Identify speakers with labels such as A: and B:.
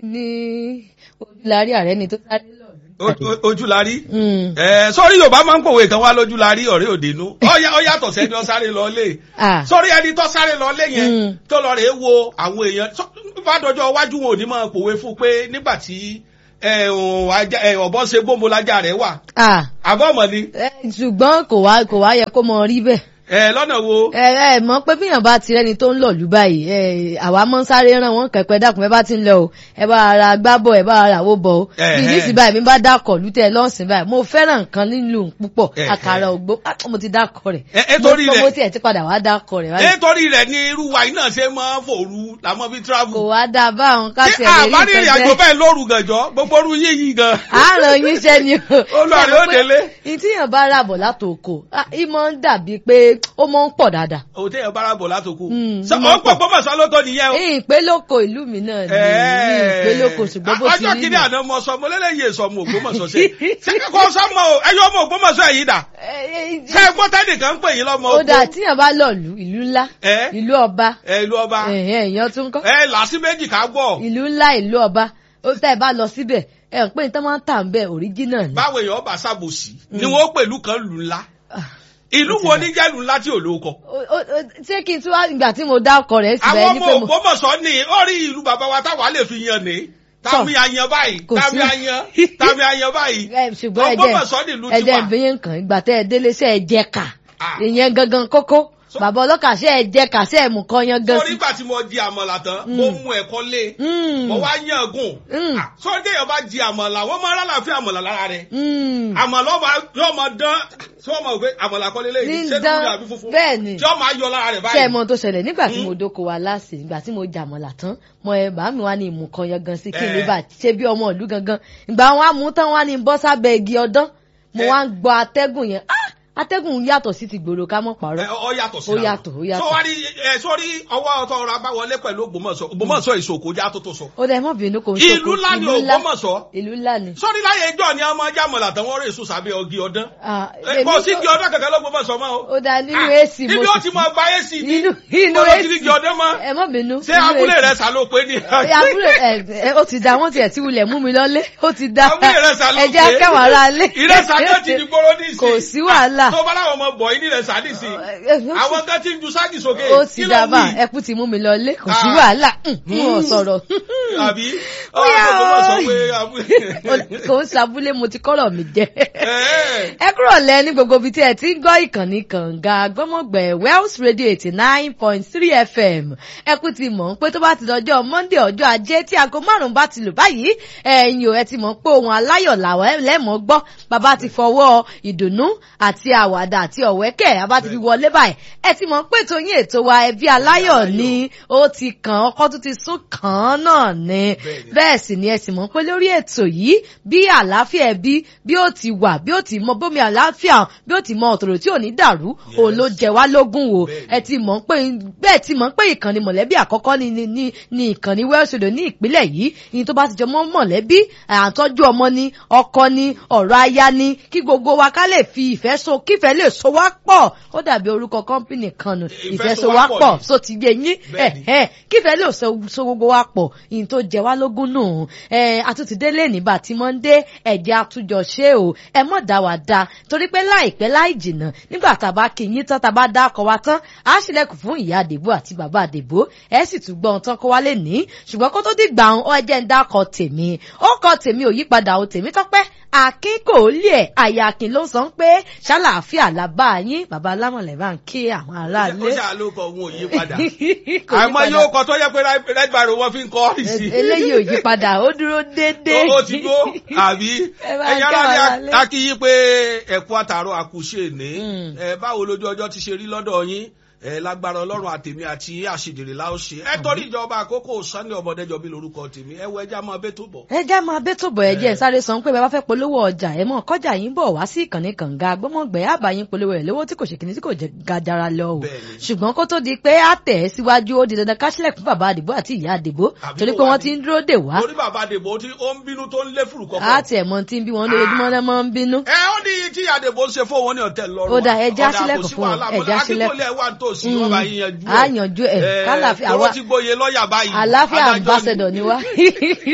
A: ní ojúlarí ààrẹ ni tó sáré lọ.
B: ojú la rí sọrí yorùbá máa ń pòwe kan wá lójú la rí ọ̀rẹ́ òdenu ó yàtọ̀ sẹ́ni ó sáré lọ lé sọrí ẹni tó sáré lọ lé yẹn tó lọ rèé wo àwọn èèyàn fàdọjọ iwájú wọn ò ní máa pòwe fún pé nígbà tí ọ̀bọ ṣe gbómo lájà rẹ̀ wà àbọ̀mọ̀ ni.
A: ṣùgbọ́n kò wá kò wá yẹ kó mọ rí bẹ́ẹ̀
B: ẹ lọ́nà wo.
A: ẹ ẹ mọ̀ pé bíyàn bá ti rẹ́ni tó ń lọ lù báyìí ẹ àwa mọ́ sáré ràn wọ́n kẹ̀kẹ́ dákun ẹ bá ti ń lọ o ẹ bá ara gbá bọ̀ ẹ bá ara àwo bọ̀ o bí nísìnyí báyìí mi bá dákọ̀ lùtẹ̀ lọ́sìn báyìí mo fẹ́ràn nǹkan nílùú púpọ̀ àkàrà ògbó mo ti dákọ̀ rẹ̀
B: ẹ torí rẹ̀
A: mo tiẹ̀ ti padà wá dákọ̀ rẹ̀.
B: ẹ torí rẹ̀ ni irú wa iná ṣe máa ń fòru làmọ́ bí travel.
A: kò wá dáa báwọn ká tiẹ̀ lè rí
B: àbárí ìrìn àjò bẹ́ẹ̀ lóru gànjọ́ gbogbo orú yíyí gan.
A: àárọ̀ yín ṣẹ́ ni o.
B: olùwàrí ó délé.
A: ìtìyàn bá ràbọ̀ látòkò ìmọ̀ ń dàbí pé ó mọ̀ ń pọ̀ dáadáa.
B: o tẹ ẹ bára bọ̀ látòkù. ọ pọ̀ pọ̀ mọ̀sán ló tọ́ nìyẹn o.
A: ìpè lóko ìlú mi náà ni ìpè lóko ṣùgbọ́n bó ti rí
B: ọjọ́ kìíní àná mo sọ mo lélẹ́yìn èso ọmọ Ògbómọ̀ṣọ́ ṣe ṣé kò sọmọ o ẹyọ ọmọ Ògbómọ̀ṣọ́ yìí dà. ṣé gbọ́ tẹ́nìkan ń pè yín lọ́mọ
A: oko. ó dà tíyàn bá lọ lù ìlú ńlá ìlú ọba
B: ìlú ọba
A: èèyàn tún kọ́.
B: ẹ làásì méjì ká gbọ́.
A: ìlú ńlá ìlú ọba ó tẹ́ ẹ bá lọ síbẹ̀ ẹ ń pè ní tán máa ń tà ń bẹ̀ òríjínà ni.
B: báwo èèyàn bá ṣàbòsí ni wọ́n pẹ̀lú kan lù ńlá ìlú wo ní jẹ́lu ńlá tí ò lóko.
A: ṣé kí n tún wá ìgbà tí mo dá ọkọ rẹ̀ síbẹ̀
B: àwọn ọmọ Ògbómọ̀ṣọ́ ni ó rí ìlú bàbá wa táwa lè fi yan ni tàbí ayan báyìí tàbí ayan tàbí ayan báyìí
A: ṣùgbọ́n ẹ̀jẹ̀ ẹ̀jẹ̀ ìbíyẹn kan ìgbà tẹ́ ẹ délé ṣe ẹ jẹ ká ìyẹn gangan kókó bàbá ọlọ́kà ṣe ẹ jẹ ká ṣe ẹ mú kan yan gan sí.
B: sórí ìgbà tí mo di àmàlà tán mo mú ẹ̀kọ́ lé mo wá yan gùn sórí téèyàn bá di àmàlà wọ́n máa rálà fún àmàlà lára rẹ̀ àmàlà yóò máa dán tí wọ́n máa gbé àmàlà kọ́lé lẹ́yìn ṣé dúdú àbí funfun
A: bẹ́ẹ̀ ni
B: tí wọ́n máa yọ lára rẹ̀ báyìí.
A: ṣé ẹ mọ tó ṣẹlẹ̀ nígbà tí mo dóko wa láàsì nígbà tí mo jà àmàlà tán mo ẹ bá mi wá ní ìmú kan yan gan sí kí n lè bá ṣe bí ọmọ ìlú gangan ìgbà wọn á mú tán wá ní bọ́ sábẹ́ igi ọdán mo wá ń gbọ́ atẹ́gùn yẹn atẹ́gùn yàtọ̀ sí ti gbòòrò ká mọ̀ pàrọ̀.
B: ọ yàtọ̀ sí
A: ó yàtọ̀ ó yàtọ̀.
B: sọwárí ẹ sọrí ọwọ́ ọtọ ọrọ̀ abáwọlé pẹ̀lú Ògbómọ̀ṣọ́ Ògbómọ̀ṣọ́ ìṣòkò já tó tó sọ.
A: ó dẹ mọ bínú kò ń ṣòkò
B: ìlú ńlá ni Ògbómọ̀ṣọ́.
A: ìlú ńlá ni.
B: sọrí láyé ẹjọ́ ni ọmọ ajá mọ̀lá tán wọ́n rè sùn sábẹ́ ọgì ọdán. kò sí igi ọdán kankan lọ́gbọ́mọ̀ṣọ́ mọ́ o.
A: ó dá nínú èsì mo
B: ibi ó ti mọ gba èsì ní.
A: inú èsì ẹ mọ bínú.
B: ṣé abúlé rẹ sá ló pé ní.
A: abúlé ẹ ó ti da wọn tiẹ̀ tí wulẹ̀ mú mi lọ́lé ó ti da
B: abúlé rẹ sá ló pé.
A: ẹ jẹ́ kẹwàá ra lé.
B: ìrẹsà náà ti di gbóró ní ìsìn.
A: kò sí wàhálà.
B: tó bá láwọn ọmọ bọ̀ yìí nílẹ̀ sáà nìsín àwọn kan ti ń ju ságì sókè
A: ó ti dábà ẹkú ti mú mi lọ lé kò sí wàhálà mo sọ̀rọ̀.
B: àbí ọ̀rọ̀
A: kò ń sabúlé mo ti kọ́rọ̀ mi jẹ. ẹ kúrò lẹ ní gbogbo ibi tí ẹ ti ń gbọ́ ìkànnì kànga gbọ́mọ̀gbẹ̀ Wells Radio eighty nine point three FM ẹkú ti mọ̀ pé tó bá ti dọjọ́ Monday ọjọ́ ajé tí aago márùn-ún bá ti lù báyìí ẹ̀yin ò ẹ ti mọ̀ pé ohun aláyọ̀ làwọn lẹ́mọ̀ gbọ́ bàbá ti fọwọ́ ìdùnnú àti àwàdà àti ọ̀wẹ́kẹ̀ abá ti fi wọlé báyìí ẹ ti mọ̀ pé ètò yín ètò wa ẹbí aláyọ̀ ni ó ti kàn ọkọ tó ti sún kàn án náà ni bẹ́ẹ̀ sì ni ẹ sì mọ̀ pé lórí ètò yìí bí àlàáfíà ẹbí bí ó ti wà bí ó ti mọ bómi àlàáfíà bí ó ti mọ ọ̀tọ̀rọ̀ tí ò ní dàrú òun ló jẹ wá lógún o ẹ ti mọ̀ pé bẹ́ẹ̀ ti mọ̀ pé ìkànnì mọ̀lẹ́bí àkọ́kọ́ ni ni ni ni ìkànnì Welsh Radio ní ìpínlẹ̀ yìí ìyẹn tó bá ti jọ mọ́ mọ̀lẹ́bí àtọ́jú ọmọ ni ọkọ ni ọ̀rọ̀ aya ni kí gbogbo wa ká lè fi ìfẹ́ so kífẹ́ lè so wá pọ̀ ó dàbí orúkọ kọ́ńpìnì kan nù ìfẹsowápọ̀ so ti yé yín kífẹ́ lè so gbogbo wa pọ̀ ìyìn tó jẹ wá lógún nù àtúntì délé nígbà tí mo ń dé ẹ̀jẹ̀ àtúnjọ ṣé o ẹ mọ̀ dá wa dá torí pé láìpẹ́ láì jìnnà nígbà tá a bá kí yín tán tá a bá dá ọkọ̀ wa tán á ṣílẹ̀kùn fún ìyá àdèbò àti bàbá àdèbò ẹ sì tún gbọ́ ohun tán kó wá lè ní ṣùgbọ́n kó tó dìgbà ọ ẹ jẹ́ ń dákọ̀ tèmi ó kọ tèmi ò yípadà o tèmi tọ́pẹ́ akin kò lè àyà akin ló sọ pé ṣàlàáfíà làbá yín bàbá alámọ̀lẹ̀ bá ń kí àwọn aráàlú.
B: ó ṣáà ló kọ ohun òyìn padà àmọ́ yóò kọ tó yẹ pé red barrow wọn fi ń kọ́ ọ́ sí.
A: eléyìí ò yí padà ó dúró déédéé.
B: ó ti gbó àbí ẹ̀yin aráàlú akíyí pé ẹ̀kú àtàrọ̀ àkùṣe ní báwo lójú ọjọ́ ti ṣe rí lọ́dọ̀ yín ẹ lágbára ọlọ́run àtèmi àti àṣìdèrè la ó ṣe ẹ torí ìjọba àkókò Sunday ọmọdéjọ bí lorúkọ tèmi ẹ wo ẹja máa bẹ tó bọ.
A: ẹja máa bẹ tó bọ ẹjẹ sáré sọ pé bẹ́ẹ̀ bá fẹ́ polówó ọjà ẹ mọ kọjá yín bọ̀ wá sí ìkànnì kànga gbọmọgbẹ àbáyín polówó ẹ lówó tí kò ṣe kìíní tí kò jẹ gajara lọ o ṣùgbọ́n kó tó di pé á tẹ̀ ẹ́ síwájú ó di dandan káṣílẹ̀ fún bàbá àdìbò àti ìyá àdìbò torí pé wọ́n ti ń dúró dè wá.
B: torí bàbá àdìbò tí ó ń bínú tó ń lé fùrù kọkọ.
A: á tiẹ̀ mọ tí ń bí wọn lójoojúmọ́ náà mọ́ ń bínú.
B: ẹ ó ní tí àdìbò ṣe fún wọn ní ọ̀tẹ̀ lọ́rùn.
A: ó dà ẹja sílẹ̀kùn fún ọ ẹja sílẹ̀kùn
B: yanjú
A: a yanjú ẹ kálàfíà
B: àwa àlàáfíà ambassador
A: ni wá.